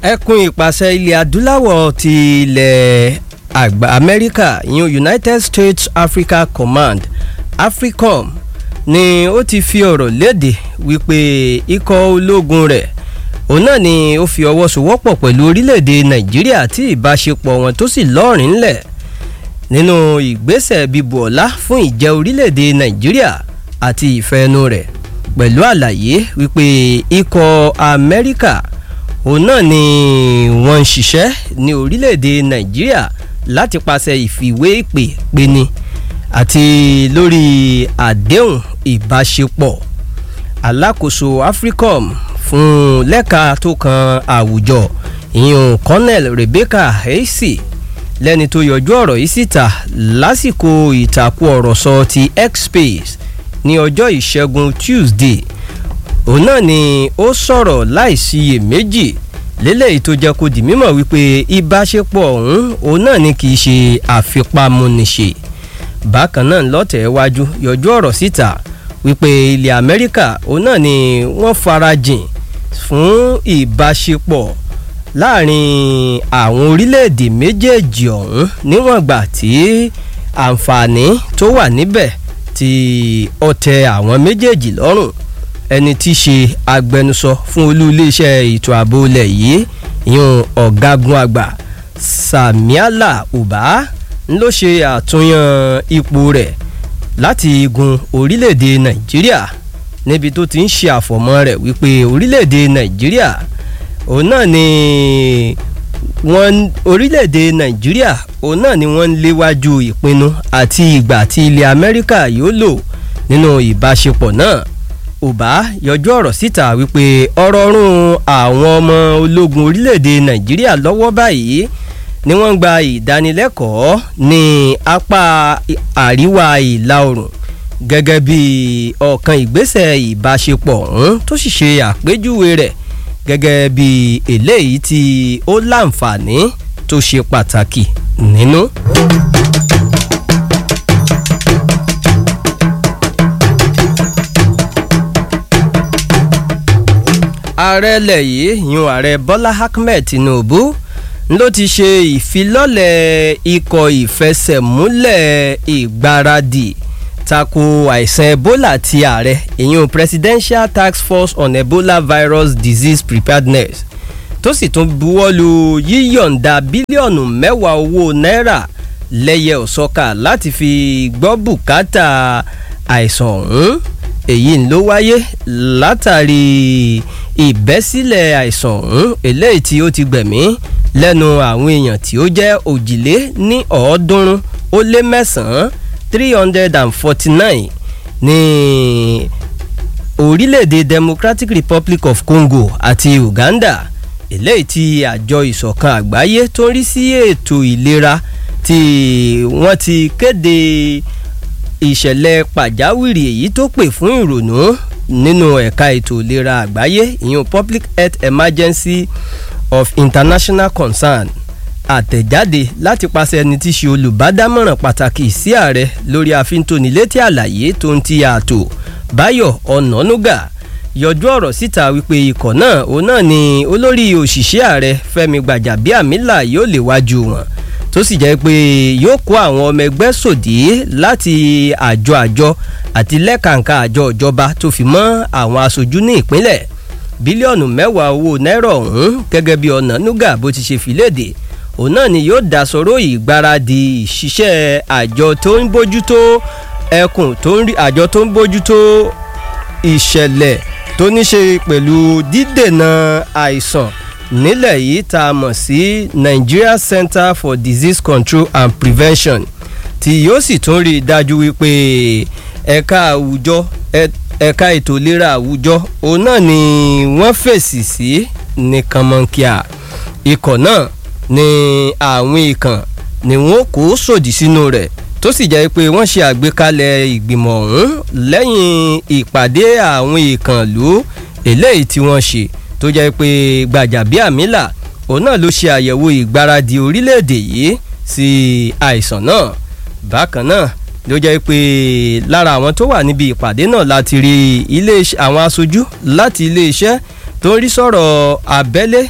ẹkùn ìpàṣẹ ilẹ̀ adúláwọ̀ ti ilẹ̀ àgbà amẹ́ríkà ìyún united states africa command africom ni ó ti fi ọ̀rọ̀ léde wípé ikọ̀ ológun rẹ̀ òun náà ni ó fi ọwọ́ sowọ́pọ̀ pẹ̀lú orílẹ̀-èdè nàìjíríà tí ìbáṣepọ̀ wọn tó sì lọ́ọ̀rín ńlẹ̀ nínú ìgbésẹ̀ bíbu ọ̀la fún ìjẹ́ orílẹ̀-èdè nàìjíríà àti ìfẹ́nu rẹ̀ pẹ̀lú àlàyé wípé ikọ̀ amẹ́ríkà òun náà ni wọ́n ń ṣiṣẹ́ ní orílẹ̀-èdè nàìjíríà láti pàṣẹ ìfìwé ìpè peni àti lórí àdéhùn ìbáṣepọ̀ alákòóso africom fún lẹ́ka tó kan àwùjọ ìyún colonel rebecca hayesi lẹ́ni tó yọjú ọ̀rọ̀ yìí síta lásìkò ìtàkùn ọ̀rọ̀ sọ ti x-space ní ọjọ́ ìṣẹ́gun tuesday òun náà ni ó sọ̀rọ̀ láìsiyèméjì lélẹ́yìí tó jẹ́ kó di mímọ̀ wípé ìbáṣepọ̀ ọ̀hún òun náà ni kì í ṣe àfipámúniṣe bákan náà lọ́tẹ̀ wájú yọjú ọ̀rọ̀ síta wípé ilẹ̀ amẹ́ríkà òun náà ni wọ́n farajìn fún ìbáṣepọ̀ láàrin àwọn orílẹ̀-èdè méjèèjì ọ̀hún níwọ̀n gbà tí àǹfààní tó wà níbẹ̀ tí ó tẹ àwọn méjèèjì lọ́rùn ẹni tí í ṣe agbẹnusọ fún olú iléeṣẹ́ ètò ààbò ilẹ̀ yìí ìyún ọ̀gágun àgbà samiala uba ló ṣe àtúnyàn ipò rẹ̀ láti igun orílẹ̀-èdè nàìjíríà níbi tó ti ń ṣe àfọ̀mọ́ rẹ̀ wípé orílẹ̀-èdè nàìjíríà òun náà ni wọ́n orílẹ̀-èdè nàìjíríà òun náà ni wọ́n ń léwájú ìpinnu àti ìgbà tí ilẹ̀ amẹ́ríkà yóò lò nínú ìbáṣepọ̀ náà ọba yọjú ọ̀rọ̀ síta wípé ọ̀rọ̀ ọ̀run àwọn ọmọ ológun orílẹ̀-èdè nàìjíríà lọ́wọ́ báyìí ni wọ́n ń gba ìdánilẹ́kọ̀ọ́ ní apá àríwá ìlà oòrùn gẹ́gẹ́ bí ọ̀kan ìgbésẹ̀ ìbáṣepọ̀ ọ̀hún tó sì ṣe àpéjúwe rẹ̀ gẹ́gẹ́ bí eléyìí tí ó láǹfààní tó ṣe pàtàkì nínú. ààrẹ ilẹ̀ yìí yún ààrẹ bọ́lá ahmed tinubu ló ti ṣe ìfilọ́lẹ̀ ikọ̀ ìfẹsẹ̀múlẹ̀ ìgbáradì tako àìsàn ebola ti ààrẹ ìyún presidential task force on ebola virus disease preparedness tó sì tún buwọ́lu yíyọ̀ǹda bílíọ̀nù mẹ́wàá owó náírà lẹ́yẹ òsọ́kà láti fi gbọ́ bùkátà àìsàn ọ̀hún èyí ló wáyé látàrí ìbẹ́sílẹ̀ àìsàn ọ̀hún eléyìí tí ó ti gbẹ̀mí lẹ́nu àwọn èèyàn tí ó jẹ́ òjìlé ní ọ̀ọ́dúnrún ó lé mẹ́sàn-án three hundred and forty-nine ní orílẹ̀-èdè democratic republic of congo àti uganda eléyìí tí àjọ ìṣọ̀kan àgbáyé tó ń rí sí ètò ìlera tí wọ́n ti kéde ìṣẹ̀lẹ̀ pàjáwìrì èyí tó pè fún ìrònú nínú ẹ̀ka ètò ìlera àgbáyé ìyún public health emergency of international concern àtẹ̀jáde láti pàṣẹ ẹni tí í ṣe olùbádámọ̀ràn pàtàkì sí ààrẹ lórí àfintónilétí àlàyé tó ń ti ààtò báyọ̀ ọ̀nànúgà yọjú ọ̀rọ̀ síta wípé ikọ̀ náà òun náà ni olórí òṣìṣẹ́ ààrẹ fẹ́mi gbàjàbíàmílà yóò léwájú wọn tó sì jẹ́ pé yóò kó àwọn ọmọ ẹgbẹ́ sòdí láti àjọ àjọ àti lẹ́kàǹkà àjọ ìjọba tó fi mọ́ àwọn aṣojú ní ìpínlẹ̀ bílíọ̀nù mẹ́wàá owó náírà ọ̀hún gẹ́gẹ́ bí ọ̀nànúgà bó ti ṣe fìlédè òun náà ni yóò dá sọ̀rọ̀ ìgbáradì ìṣiṣẹ́ àjọ tó ń bójútó ẹkùn tó ń rí àjọ tó ń bójútó ìṣẹ̀lẹ̀ tó ní ṣe pẹ̀lú dídènà àìsàn nílẹ̀ yìí tá a mọ̀ sí nigeria center for disease control and prevention tí yóò sì tún rí i dájú wípé ẹ̀ka àwùjọ ẹ̀ka ètò ìlera àwùjọ òun náà ni wọ́n fèsì sí ní kànmọ́nkíà ikọ̀ náà ni àwọn ìkàn ni wọ́n kó sòdì sínú rẹ̀ tó sì jẹ́ pé wọ́n ṣe àgbékalẹ̀ ìgbìmọ̀ ọ̀hún lẹ́yìn ìpàdé àwọn ìkànlú eléyìí tí wọ́n ṣe tó jẹ́ pé gbàjàbíàmílà òun náà ló ṣe àyẹ̀wò ìgbáradì orílẹ̀-èdè yìí sí àìsàn náà bákan náà ló jẹ́ pé lára àwọn tó wà níbi ìpàdé náà láti rí ilé àwọn aṣojú láti iléeṣẹ́ tó ń rí sọ̀rọ̀ abẹ́lé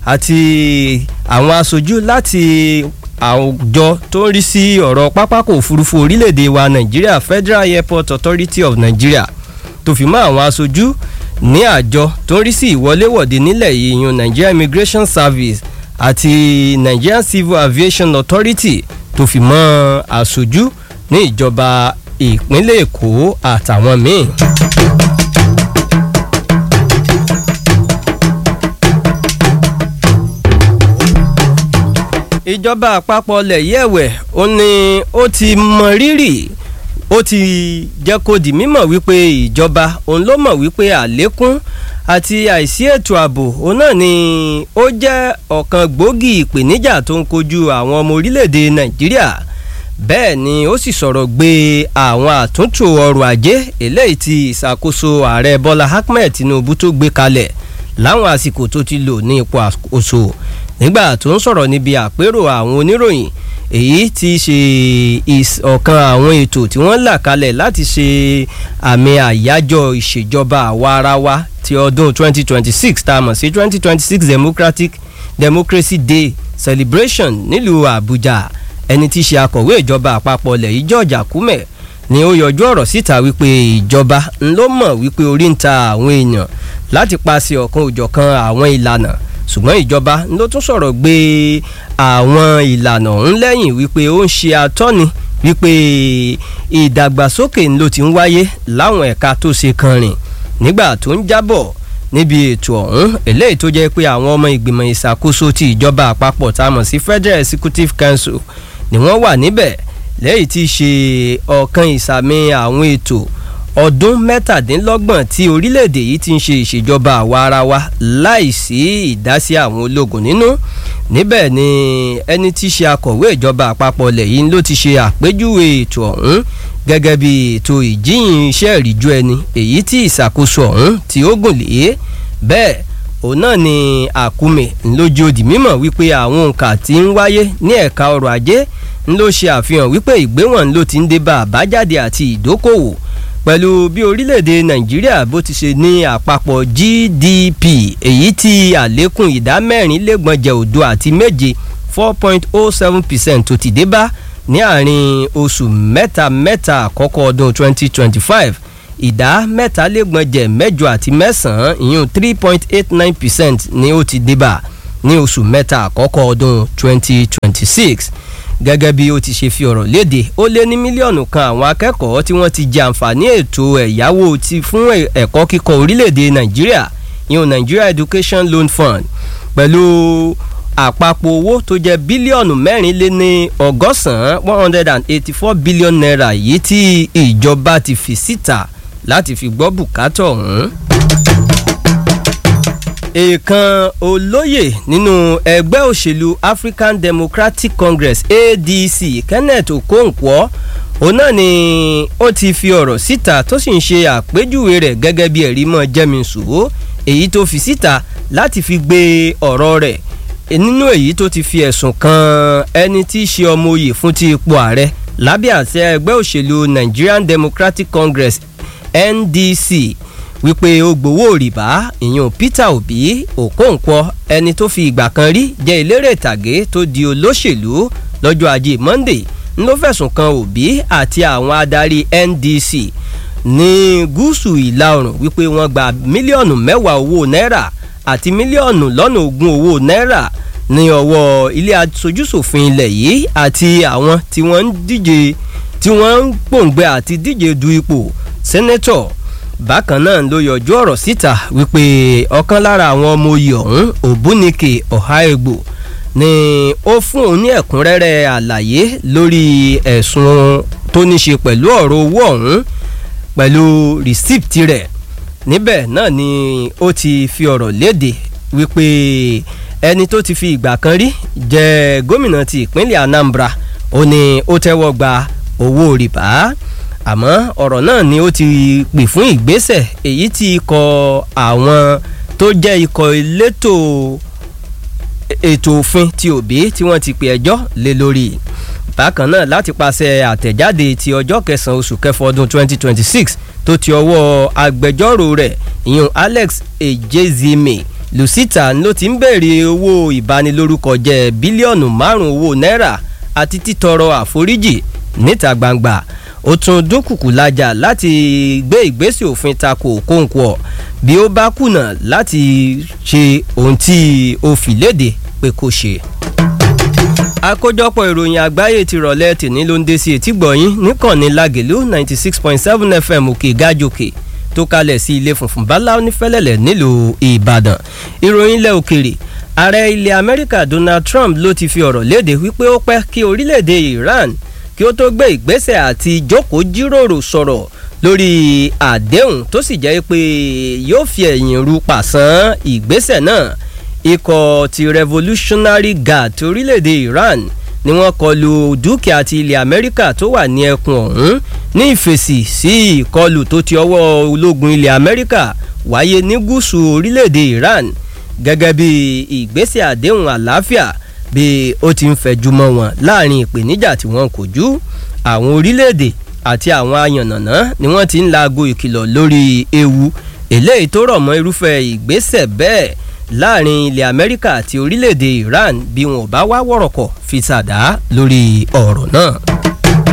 àti àwọn aṣojú láti àwùjọ tó ń rí sí ọ̀rọ̀ pápákọ̀ òfurufú orílẹ̀-èdè wa nàìjíríà federal airport authority of nigeria tó fi mọ́ àwọn aṣojú ní àjọ tó ń rí sí ìwọléwọ̀de nílẹ̀ yìí yan nigeria immigration service àti nigerian civil aviation authority tó fi mọ́ aṣojú ní ìjọba ìpínlẹ̀ èkó àtàwọn míì. ìjọba àpapọ̀ ilẹ̀ yìí ẹ̀wẹ̀ ó ní ó ti mọ rírì ó ti jẹ́ kó di mímọ̀ wípé ìjọba òun ló mọ̀ wípé àlékún àti àìsí ètò ààbò òun náà ni ó jẹ́ ọ̀kan gbòógì ìpèníjà tó ń kojú àwọn ọmọ orílẹ̀-èdè nàìjíríà bẹ́ẹ̀ ni ó sì sọ̀rọ̀ gbé àwọn àtúntò ọrọ̀ ajé eléyìí tí ìṣàkóso ààrẹ bọ́lá ahmed tinubu tó gbé kalẹ̀ láwọn àsìkò tó ti lò ní ipò àkóso nígbà tó ń sọ̀rọ̀ níbi àpérò àwọn oníròyìn èyí ti ṣe ọ̀kan àwọn ètò tí wọ́n là kalẹ̀ láti ṣe àmì àyájọ́ ìṣèjọba àwa ara wa ti ọdún 2026 tá a mọ̀ sí 2026 democratic democracy day celebration nílùú àbújá ẹni tí í ṣe akọ̀wé ìjọba àpapọ̀ ilẹ̀ yìí george akume ni ó yọjú ọ̀rọ̀ síta wípé ìjọba ń ló mọ̀ wípé orí ń ta àwọn èèyàn láti paṣẹ ọ̀kan òjọ̀kan àwọn ìlànà ṣùgbọ́n ìjọba ló tún sọ̀rọ̀ gbé àwọn ìlànà ọ̀hún lẹ́yìn wípé ó ń ṣe atọ́ni wípé ìdàgbàsókè ló ti ń wáyé láwọn ẹ̀ka tó ṣe kan rìn nígbà tó ń jábọ̀ níbi ètò ọ̀hún eléyìí tó jẹ́ pé àwọn ọmọ ìgbìmọ̀ ìṣàkóso ti ìjọba àpapọ̀ tá a mọ̀ sí federal executive council ni wọ́n wà níbẹ̀ lẹ́yìn tí í ṣe ọ̀kan ìsàmì àwọn ètò ọdún mẹ́tàdínlọ́gbọ̀n tí orílẹ̀-èdè yìí ti ń ṣe ìṣèjọba àwa ara wa láìsí ìdásí àwọn ológun nínú níbẹ̀ ni ẹni tí í ṣe akọ̀wé ìjọba àpapọ̀ ilẹ̀ yìí ló ti ṣe àpéjúwe ètò ọ̀hún gẹ́gẹ́ bí ètò ìjíhìn iṣẹ́ ìríjú ẹni èyí tí ìṣàkóso ọ̀hún tí ó gùn lé bẹ́ẹ̀ òun náà ni àkúmè ńlójú òdì mímọ̀ wípé àwọn òǹkà tí ń wáyé ní ẹ̀ka ọrọ̀ ajé ń ló ṣe àfihàn wípé ìgbéwọ̀n ló ti ń dé bá àbájáde àti ìdókòwò pẹ̀lú bí orílẹ̀-èdè nàìjíríà bó ti ṣe ní àpapọ̀ gdp èyí tí àlékún ìdá mẹ́rin lẹ́gbọ̀njẹ̀ òdo àti méje four point oh seven percent tó ti dé bá ní àárín oṣù mẹ́ta mẹ́ta àkọ́kọ́ ọdún twenty twenty five ìdá mẹ́talẹ́gbọ̀njẹ̀ mẹ́jọ àti mẹ́sàn-án ìyún three point eight nine percent ni ó ti dé bá ní oṣù mẹ́ta àkọ́kọ́ ọdún twenty twenty six gẹ́gẹ́ bí ó ti ṣe fi ọ̀rọ̀ léde ó lé ní mílíọ̀nù kan àwọn akẹ́kọ̀ọ́ tí wọ́n ti jẹ àǹfààní ètò ẹ̀yáwó ti fún ẹ̀kọ́ kíkọ́ orílẹ̀-èdè nàìjíríà ìyún nigeria education loan fund pẹ̀lú àpapọ̀ owó tó jẹ́ bílíọ̀nù mẹ́rin lé ní ọgọ́sàn-án one hundred and eighty four billion naira yìí tí ìjọba ti fi síta láti fi gbọ́ bùkátà ọ̀hún èèkàn olóyè nínú ẹgbẹ́ òṣèlú african democratic congress adc kenneth okonkwo òun náà ni ó ti fi ọ̀rọ̀ síta tó sì ń ṣe àpéjúwe rẹ̀ gẹ́gẹ́ bí ẹ̀rí mọ́ jẹ́misùwò èyí tó fi síta láti fi gbé ọ̀rọ̀ rẹ̀ nínú èyí tó ti fi ẹ̀sùn kan ẹni tí í ṣe ọmọ oyè fún ti ipò ààrẹ lábẹ́ àṣẹ ẹgbẹ́ òṣèlú nigerian democratic congress ndc wípé ó gbowó rìbá ìyún peter obi okonkwo ẹni tó fi ìgbà kan rí jẹ́ eléré ìtàgé tó di olóṣèlú lọ́jọ́ ajé monday ló fẹ̀sùn kan obi àti àwọn adarí ndc ní gúúsù ìlà oòrùn wípé wọ́n gba mílíọ̀nù mẹ́wàá owó náírà àti mílíọ̀nù lọ́nà ogún owó náírà ní ọwọ́ ilé aṣojúṣòfin ilẹ̀ yìí àti àwọn tí wọ́n ń díje tí wọ́n ń pòǹgbẹ àti díje du ipò sẹ́nẹ́tọ̀ bákan náà ló yọjú ọ̀rọ̀ síta wípé ọ̀kan lára àwọn ọmọ oyè ọ̀hún òbúnike ọ̀háègbò ni ó fún òun ní ẹ̀kúnrẹ́rẹ́ àlàyé lórí ẹ̀sùn tó ní ṣe pẹ̀lú ọ̀rọ̀ owó ọ̀hún pẹ̀lú rìsíptì rẹ̀ níbẹ̀ náà ni ó ti fi ọ̀rọ̀ léde wípé ẹni tó ti fi ìgbà kan rí jẹ́ gómìnà ti ìpínlẹ̀ anambra ó ní ó tẹ́wọ́ gba owó rìbá àmọ́ ọ̀rọ̀ náà ni ó ti pè fún ìgbésẹ̀ èyí tí ikọ̀ àwọn tó jẹ́ ikọ̀ elétò ètò òfin ti òbí tí wọ́n ti pè ẹjọ́ lé lórí bákan náà láti pàṣẹ àtẹ̀jáde ti ọjọ́ kẹsàn-án oṣù kẹfọ́ ọdún 2026 tó ti ọwọ́ agbẹjọ́rò rẹ̀ ìyún alex ejezime lucita ló ti ń béèrè owó ìbanilórúkọ jẹ́ bílíọ̀nù márùn-ún owó náírà àti títọrọ àforíjì níta gbangba ó tún dúnkùkù lajà láti gbé ìgbésẹ̀ òfin tako Okonkwo bí ó bá kùnà láti ṣe ohun tí ó fi léde pé kó ṣe. àkójọpọ̀ ìròyìn àgbáyé ti rọ̀lẹ́ tìní ló ń dé sí etí gbọ̀nyìn níkànnì Lágẹ̀lú ninety six point seven FM òkè gájòkè tó kalẹ̀ sí ilé funfun bala onífẹ́lẹ́lẹ̀ nílùú Ìbàdàn ìròyìn ilẹ̀ òkèrè ààrẹ ilẹ̀ Amẹ́ríkà Donald Trump ló ti fi ọ̀rọ̀ léde wípé ó pẹ́ kí orílẹ̀-èdè Iran kí ó tó gbé ìgbésẹ̀ àti jókòó jíròrò sọ̀rọ̀ lórí àdéhùn tó sì jẹ́ pé yóò fi ẹ̀yìn ru pàṣán ìgbésẹ̀ náà ikọ̀ ti Revolutionary Guard ti orílẹ̀-èdè Iran ni wọ́n kọlu dúkìá ti ilẹ̀ Amẹ́ríkà tó wà ní ẹkùn ọ̀hún ní ìfèsì sí ìkọlù tó ti ọwọ́ ológun ilẹ̀ Amẹ́ríkà wáyé ní gúúsù orílẹ̀-èdè Iran gẹ́gẹ́ bí ìgbésẹ̀ àdéhùn àlàáfíà bí ó ti ń fẹjú mọ́ wọn láàrin ìpèníjà tí wọ́n kojú àwọn orílẹ̀-èdè àti àwọn ayànnàná ni wọ́n ti ń laago ìkìlọ̀ lórí ewu eléyìí tó rọ̀ mọ́ irúfẹ́ ìgbésẹ̀ bẹ́ẹ̀ láàrin ilẹ̀ Amẹ́ríkà àti orílẹ̀-èdè Iran bí wọn ò bá wá wọ̀rọ̀kọ̀ fi ṣàdá lórí ọ̀rọ̀ náà.